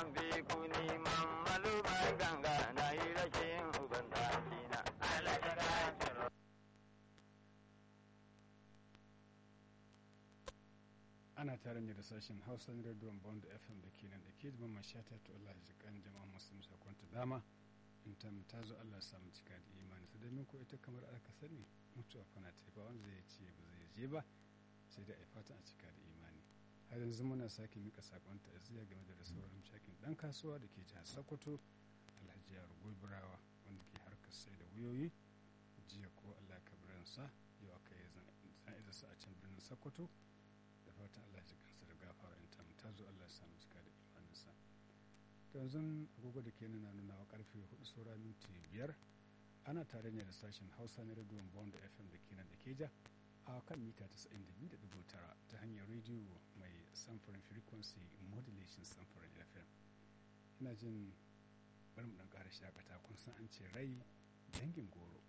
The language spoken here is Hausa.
man bi kuni man malu mai ganga na yi rashin uban dakina. Alhaji Nasiru. ana tare ne da sashen hausa na rediyon bond fm da ke nan da ke zama mashata to allah ya kan jama'a musulmi sakon ta dama in ta ta zo allah ya samu cika da imani su domin ko ita kamar aka sani mutuwa fana ta ba wanda zai ce ba zai je ba sai da a fatan a cika da imani har yanzu muna sake mika sakon ta'aziyya game da sauran shakin dan kasuwa da ke jihar sokoto alhaji yaro gobirawa wanda ke harkar sai da wuyoyi jiya ko allah kabiransa yau aka yi zana'izarsa a can birnin sokoto da fatan allah ya kansa da gafara in tamu ta zo allah ya samu cika da imaninsa to yanzu agogo da ke nuna nuna wa karfe hudu saura minti biyar ana tare ne da sashen hausa na rediyon bond fm da ke nan da keja a kan mita 92.9 ta hanyar rediyo mai samfurin frequency modulation samfurin fm ina jin bari mu dan ƙara shakata kun san an ce rai dangin goro